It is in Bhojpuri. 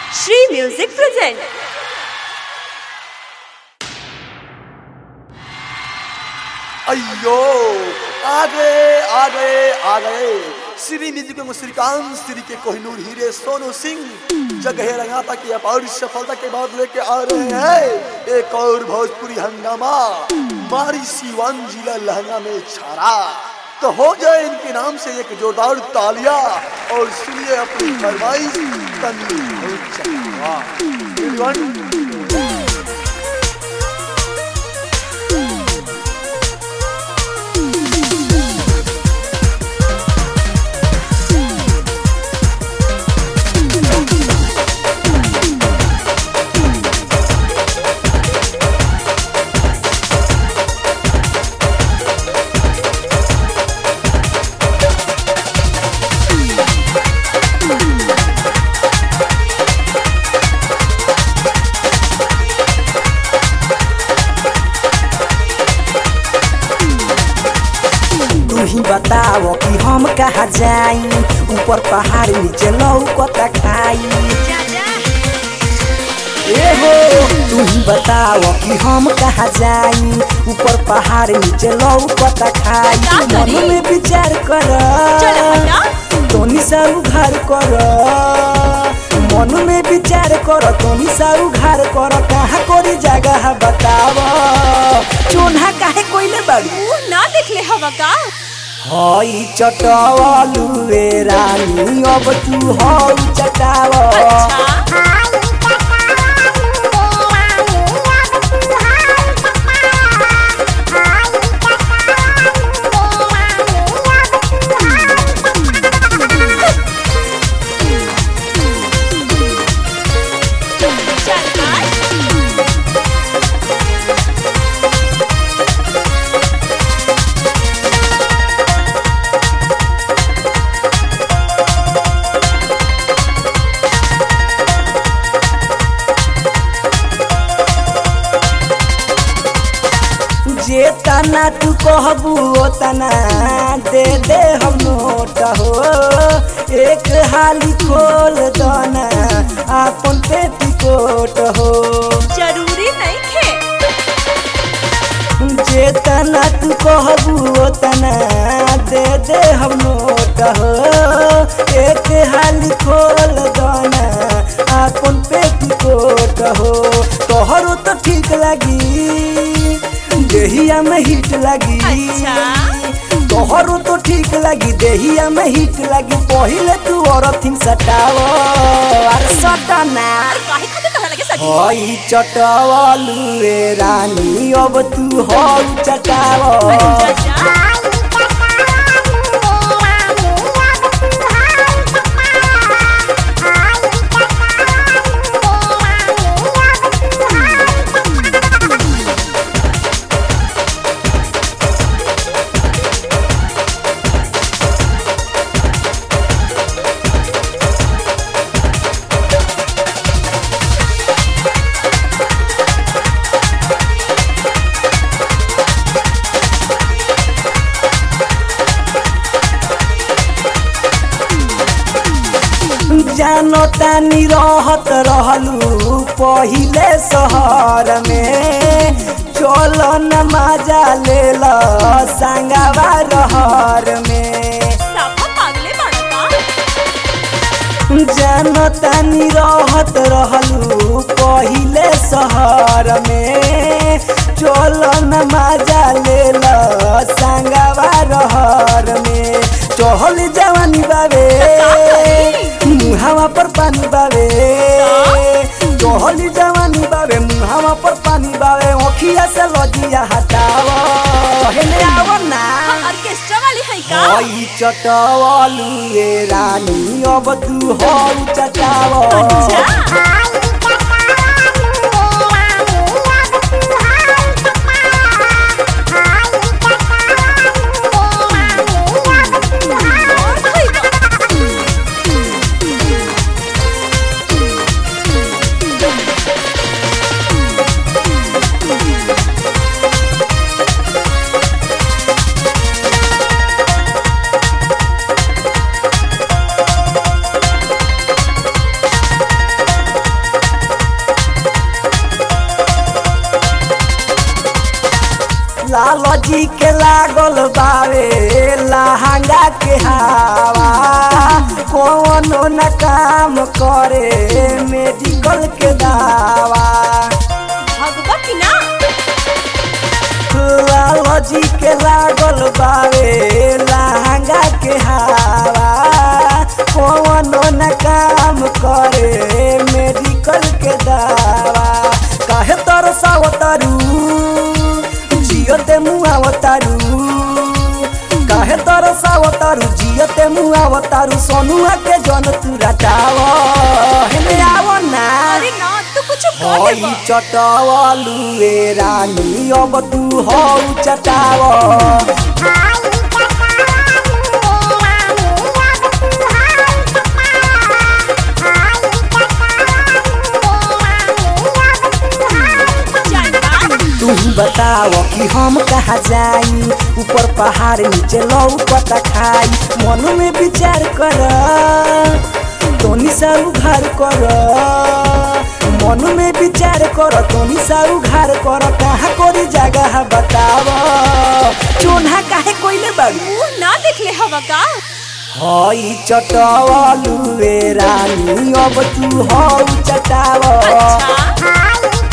Shri Music present. अयो आ गए आ गए आ गए श्री म्यूजिक में श्रीकांत श्री के कोहिनूर हीरे सोनू सिंह जगह रंगाता की अपार सफलता के बाद लेके आ रहे हैं एक और भोजपुरी हंगामा मारी सीवान जिला लहंगा में छारा तो हो जाए इनके नाम से एक जोरदार तालिया और सुनिए अपनी फरमाइश तन्वी हो चलवा। Everyone, तू ही बताओ कि हम कहाँ जाई ऊपर पहाड़ नीचे लौकता खाई ए हो तू ही बताओ कि हम कहाँ जाई ऊपर पहाड़ नीचे लौकता खाई का मन करी? में विचार कर चल हटा। तोनी सा उघार कर मन में विचार कर तोनी सा उघार कर कहाँ कोरी जगह बताव चोन्हा काहे कोइले बाड़ी मुंह ना देखले हवा का हई चटवलु रे रानी अब तू हौ चटाव अच्छा चल भाई जे तना तू कहबू ओ तना दे दे हम नोट हो एक हाली खोल दना आपन पेटीकोट हो जरूरी नहीं खे जे तना तू कहबू ओ तना दे दे हम नोट हो एक हाली खोल दना आपन पेटीकोट हो तोहरो तो ठीक लगी देहिया में हिट लगी अच्छा। तोहरो तो ठीक लगी देहिया में हिट लगी पहिले तू औरथिन सटाव अरे सटना काहे खातिर तोहरा लगे सच हई चटवलु रे रानी अब तू हौ चटाव चाचा जानो तानी रहत रहलू पहिले शहर में चल न मजा ले ल संगवा रहर में साफा पागले बाड़ा का जानो तानी रहत रहलू पहिले शहर में चल न मजा ले ल संगवा रहर में चहल जवानी बाबे मुहावा पर पानी बाबे चहल जवानी बाबे मुहावा पर पानी बाबे ओखिया से लजिया हटाव हेने आव ना ऑर्केस्ट्रा वाली है का हई चटवलु रे रानी अब तू हौ चटाव अच्छा लालो जी के लागल बावे लहंगा के हवा कोनो न काम करे मेडिकल के दावा भगवती ना लालो जी के लागल बावे लहंगा के हवा कोनो न काम करे मेडिकल के दावा काहे तरसावतारू जियते मुआवतारू काहे तरसावतारू जियते मुआवतारू सोनुआ के जन तू रटाव हेमे आवो ना अरे ना तू कुछ बोले हई बा। चटावलू ए रानी अब तू हौ चटाव जानता तू ही बताव कि हम कहाँ जाई ऊपर पहाड़ नीचे लौकता खाई मन में विचार कर तोनी सा उघार कर मन में विचार कर तोनी सा उघार कर कहाँ कोरी जगह बताव चोन्हा काहे कोइले बाड़ी मुंह ना देखले हवा का हई चटवलू रे रानी अब तू हौ चटाव अच्छा